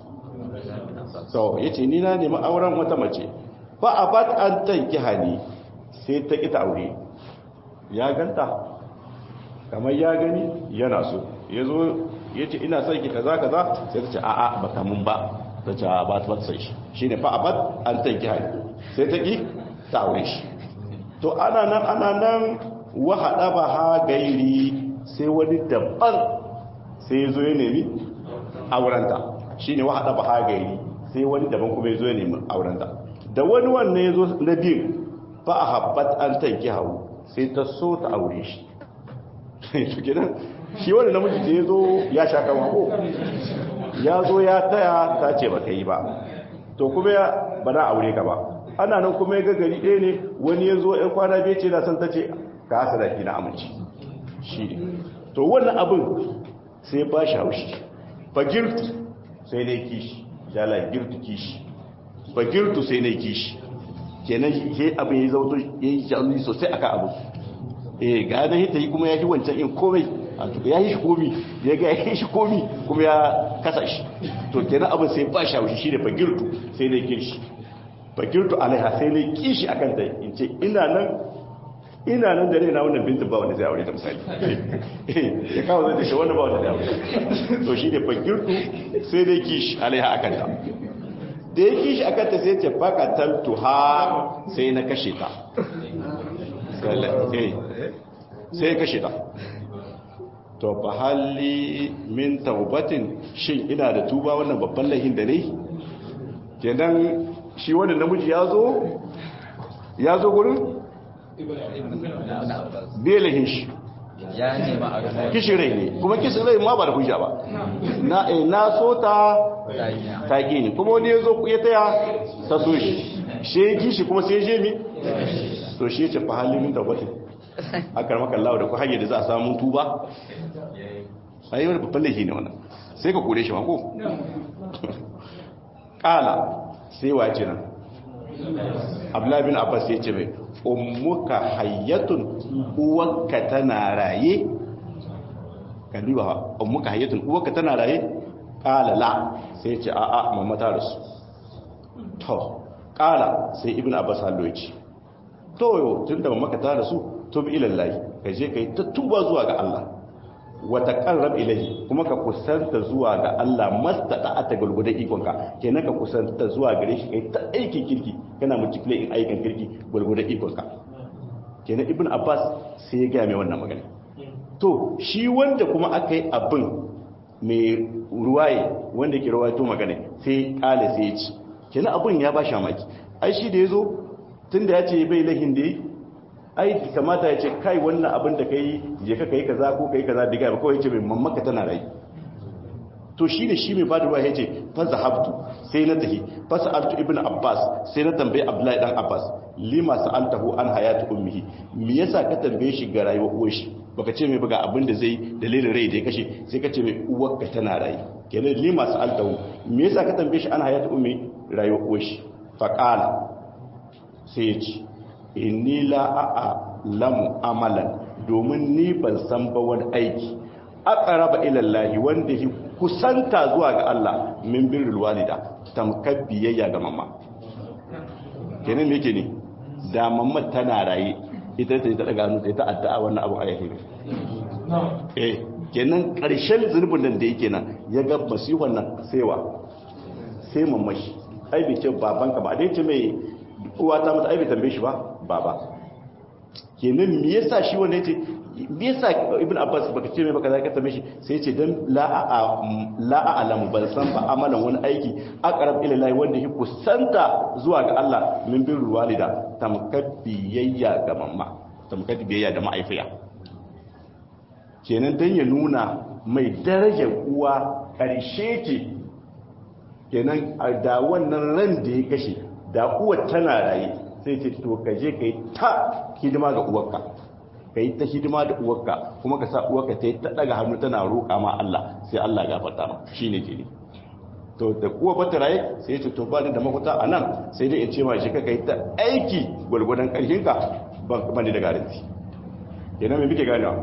so ya ce ni na nemi auren wata mace ba a ba ta an tanki hali sai ta ƙi ta aure ya ganta kamar ya gani yana so ya zo ya ce ina son ki kaza kaza sai ta ce a'a ba kamun ba ta ce ba ta sai shi shi ne fa a ba an tanki hali sai ta ƙi ta aure shi to ana nan ana nan wahaɗa ba ha gairi sai wani daban sai ya zo ya nemi aurenta shi ne wahaɗa ba ha gairi sai wani daban kuma ya zo ya nemi aurenta da wani wannan ya zo na biyu ba a haɓat an tanki hau sai ta so ta aure shi shi wani namiji da ya zo ya sha kama ko ya zo ya taya ta ce ba ka yi ba to kuma ya ba na aure ka ba ana nan kuma ya gagari ɗaya ne wani ya zo ya kwana biyu ce na san ta ce ka hasa da na amince shi ne to wannan abin sai ba shi haushi ba girtu sai na kishi jala girtu kishi ba girtu sai na kishi kenan shi abin ya zauto ya yi jami sosai aka abu eh ga na hita yi kuma ya yi wancan in komai a tuka ya yi shi komi ya ga ya yi shi komi kuma ya kasa shi to kenan abin sai ba shi haushi shi ne ba girtu sai na kishi fakirtu alaiha sai ne kishi akan ta in ce ina nan ina nan da raina wannan bintin ba wanda zai aure ta misali ya kawo zai tashi wanda ba wanda zai aure to shi ne fakirtu sai ne kishi alaiha akan ta da ya kishi akan ta sai ce baka taltu ha sai na kashe ta sai ya kashe ta to fa halli min taubatin shin ina da tuba wannan babban laihin da ne kenan shi wanda namiji ya zo ya zo gurin belahin shi kishin rai ne kuma kishin rai ma ba da hujja ba na na so ta taƙi ne kuma wani ya zo ya taya ta so shi shi ya kishi kuma sai je mi to shi ya ce fa halin da wata a karmakan lawa da ku hanyar da za a samun tuba a yi wani babban laifi ne wannan sai ka kore shi mako ƙala sai wace nan abdullabin abbas ya ce mai ummuka hayyatun uwanka tana raye kan duba ummuka hayyatun uwarka tana raye qala la sai ce a'a mamma ta rasu to qala sai ibnu abbas hallo yace to yo tunda mamma ka ta rasu tub ila allah ka je kai ta tuba zuwa ga Allah wa taqarrab ilayhi kuma ka kusanta zuwa ga Allah mastata ta gulgudan ikonka kenan ka kusanta zuwa gare shi kai ta aikin kirki kana multiply in aikin kirki gulgudan ikonka kenan ibn abbas sai ya gaya mai wannan magana to shi wanda kuma aka yi abin mai ruwaye wanda ke ruwaito magana sai kale sai ya ci kenan abin ya ba shi mamaki ai shi da ya zo tun da ya ce bai lahin da yi ai kamata ya ce kai wannan abin da ka yi je ka kai kaza ko kai kaza diga ba kawai ya ce mai mamaka tana rai to shi ne shi mai ba da ruwa ya ce fa zahabtu sai na tahi fa sa'altu ibn abbas sai na tambaye abdullahi dan abbas lima sa'altahu an hayatu ummihi me yasa ka tambaye shi ga rayuwar uwar shi baka ce mai buga abin da zai dalilin rai da ya kashe sai ka ce mai uwar ka tana rai kenan lima sa'altahu me yasa ka tambaye shi an hayatu ummi rayuwar uwar shi fa qala sai ya ce inni la a'a lamu amalan domin ni ban san ba wani aiki aqraba ila Allah wanda hi kusanta zuwa ga Allah min birrul walida tamkar biyayya ga mamma kenan me yake ne da mamma tana raye ita ta ta daga hannu ta addu'a wannan abu ayyahi eh kenan karshen zurbin nan da yake nan ya ga masihon nan saiwa sai mamma shi ai bai ce babanka ba dai ce mai uwa ta mata ai bai tambaye shi ba baba kenan me yasa shi wanda yace me yasa ibn abbas baka ce mai baka zaka tambaye shi sai yace dan la a la a'lamu ban san ba amalan wani aiki aqrab ila Allah wanda yake kusanta zuwa ga Allah min bin walida tamkabbiyayya ga mamma tamkabbiyayya da ma'aifiya kenan dan ya nuna mai darajar uwa karshe ce kenan da wannan ran da ya kashe da uwar tana raye sai ce to ka je ka yi ta hidima ga uwarka ka yi ta hidima da uwarka kuma ka sa uwarka ta yi ta daga hannu tana roƙa ma Allah sai Allah ya fata ma shi ne ke ne to da uwa bata raye sai ce to ba da mafuta a nan sai dai in ce ma shi ka yi ta aiki gwargwadon ƙarfinka ban da garanti kenan mai muke ganewa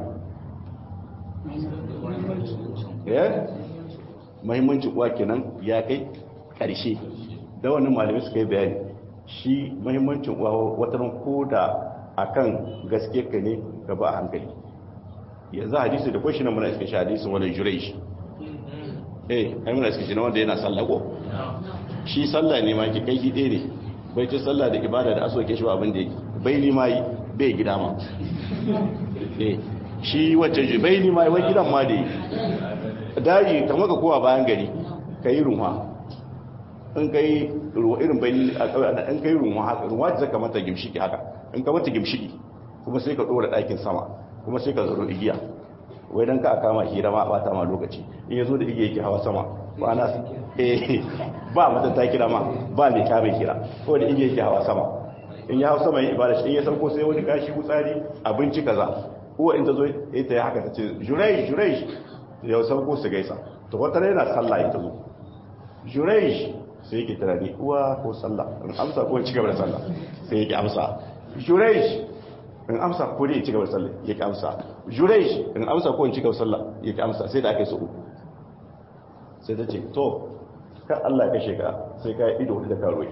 eh mahimmancin uwa kenan ya kai ƙarshe da wannan malamai suka yi bayani shi mahimmancin uwa wataran ko da akan gaske ka ne ka ba a hankali yanzu hadisi da kwashi na muna iska shi hadisin wani jurai shi eh ai muna iska shi na wanda yana sallah ko shi sallah ne ma ki kai ki ɗaya ne bai ce sallah da ibada da asoke shi ba abin da yake bai ni ma yi bai gida ma eh shi wacce ji bai ni ma yi wai gidan ma da yi daji kamar ka kowa bayan gari ka yi runwa in ka yi irin bai a ƙauye in ka yi runwa haka runwa ta zaka mata gimshiki haka in ka mata gimshiki kuma sai ka ɗora ɗakin sama kuma sai ka zaro igiya wai don ka kama hira ma bata ma lokaci in ya zo da igiya yake hawa sama ba na eh ba mata ta kira ma ba mai kame kira ko da igiya yake hawa sama in ya hawa sama yin ibada shi in ya sauko sai wani kashi gutsari abinci kaza uwa in ta zo ita ya haka ta ce jurai jurai ya sauko su gaisa to wata yana sallah ya ta zo jurai sai yake tunani uwa ko sallah in amsa ko in ci gaba da sallah sai yake amsa jurai in amsa ko dai in ci gaba da sallah yake amsa jurai in amsa ko in ci gaba da sallah yake amsa sai da aka yi su uku sai ta ce to ka Allah ya kashe ka sai ka yi ido da karoyi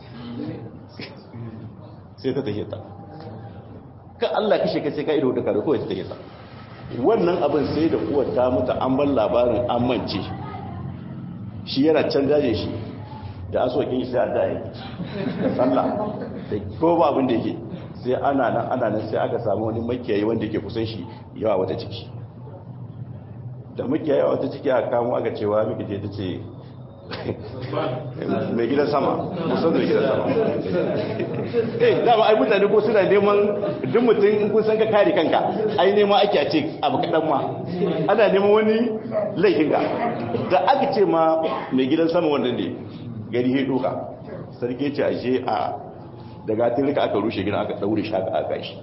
sai ta tahiyata ka Allah ya kashe ka sai ka ido da karoyi ko ta tahiyata wannan abin sai da uwar ta mutu an bar labarin an mance shi yana can daje shi da asokin shi sai a daye da sallah da ko ba abin da yake sai ana nan ana nan sai aka samu wani makiyayi wanda yake kusan shi yawa wata ciki da makiyayi wata ciki aka kamo aka cewa miki ce ta ce mai gidan sama musamman mai gidan sama eh dama ai mutane ko suna neman duk mutum in kun san ka kare kanka ai neman ake a ce abu kaɗan ma ana neman wani laifin ka da aka ce ma mai gidan sama wanda ne gari ya doka sarki ce a je a daga tilika aka rushe gina aka daure shi aka aka shi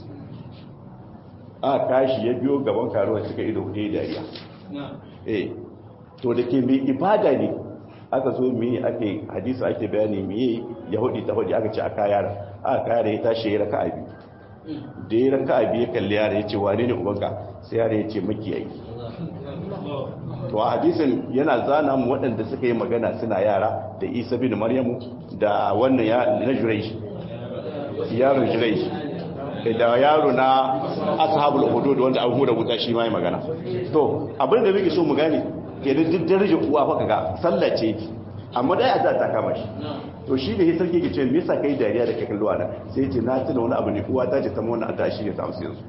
aka kashi ya biyo gaban karuwa suka ido ɗaya dariya eh to da ke mai ibada ne aka zo mi ake hadisa ake bayani mi yahudi ta hudi aka ce aka yara aka yara ya tashi ya raka abi da ya raka abi ya kalli yara ya ce wane ne ubanka sai yara ya ce makiyayi to a hadisin yana zana mu waɗanda suka yi magana suna yara da isa bin maryamu da wannan ya na jurej yaron jurej da yaro na ashabul hudud wanda an hura wuta shi ma yi magana to abin da muke so mu gane kenan duk darajar uwa fa kaga sallace amma dai a ta kama shi to shi da ya sarki ke ce me yasa kai dariya da kai kallo ana sai ya ce na tuna wani abu ne uwa ta ce ta wannan adda shi ne ta amsa yanzu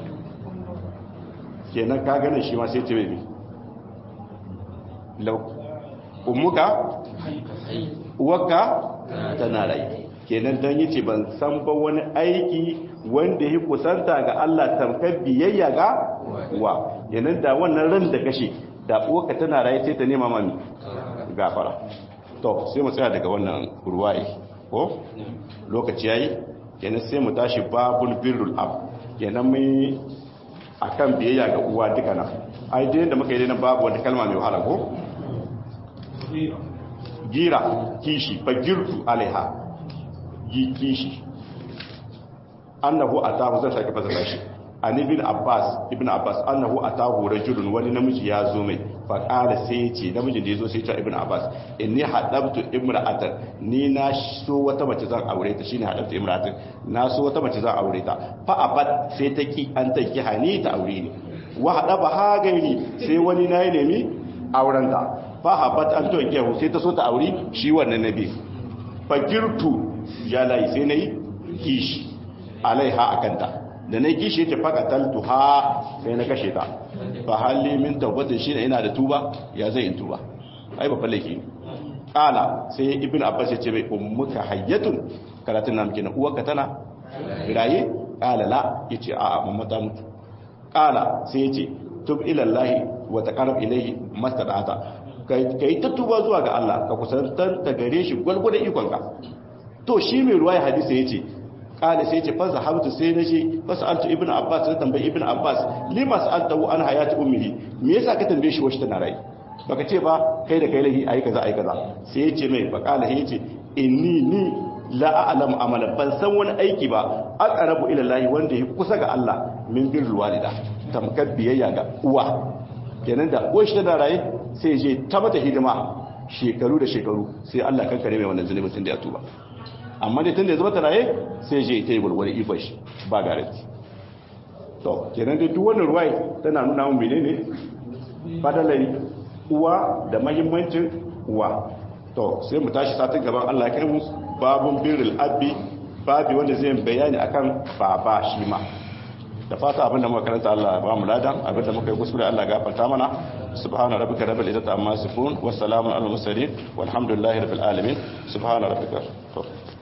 kenan ka gane shi ma sai ce mai lau ummuka uwarka tana rai kenan don yi ce ban san ba wani aiki wanda ya kusanta ga Allah tamkar biyayya ga wa kenan da wannan ran da kashe da uwarka tana rai sai ta nema mami gafara to sai mu tsaya daga wannan ruwaye ko lokaci yayi kenan sai mu tashi babul birrul ab kenan mai akan biyayya ga uwa duka nan ai dai da muka yi nan babu wata kalma mai wahala ko gira kishi fagirtu alaiha yi kishi annahu atahu zan sake fasara shi an ibn abbas ibn abbas annahu atahu rajulun wani namiji ya zo mai fa qala sai yace namijin da yazo sai ya ibn abbas inni hadabtu imra'atan ni na so wata mace zan aure ta shine hadabtu imra'atan na so wata mace zan aure ta fa abad sai ta ki an ta ki hani ta aure ni wa hadaba ha gairi sai wani nayi nemi auren ta fa habat an to kiyahu sai ta so ta aure shi wannan nabi fa girtu ya lai sai nayi kishi alaiha akanta da na kishi ta faka taltu ha sai na kashe ta fa halli min tawbatin shi ina da tuba ya zai in tuba ai ba fallaki kala sai ibn abbas ya ce mai ummuka hayyatun karatun nan kenan uwarka tana raye kala la yace a'a mamma ta mutu kala sai yace tub ila allah wa taqarrab ilayhi mastada'ata kai ta tuba zuwa ga Allah ka kusantar ta gare shi gwalgwada ikonka to shi mai ruwaya hadisi yace kala sai ce fasa habtu sai na ce fasa altu ibn abbas na tambayi ibn abbas lima sa'altahu an hayati ummihi me yasa ka tambaye shi wacce tana rai baka ce ba kai da kai lahi ayi kaza ayi kaza sai ya ce mai fa kala ya ce inni ni la a'lamu amala ban san wani aiki ba aqrabu ila lahi wanda ya kusa ga Allah min birrul walida tamkar biyayya ga uwa kenan da uwar shi tana raye sai je ta mata hidima shekaru da shekaru sai Allah kankare mai wannan zunubin tun da ya tuba amma dai tun da ya zama taraye sai je ta yi gwargwari ikon shi ba garanti to kenan dai duk wannan ruwai tana nuna mun menene fadalai uwa da mahimmancin uwa to sai mu tashi satin gaban Allah ya kai mu babun birrul abbi babi wanda zai bayani akan baba shi ma da fata abinda muka karanta Allah ba mu ladan abinda muka yi kuskure Allah gafarta mana subhana rabbika rabbil izzati amma yasifun wassalamu alal mursalin walhamdulillahi rabbil alamin subhana rabbika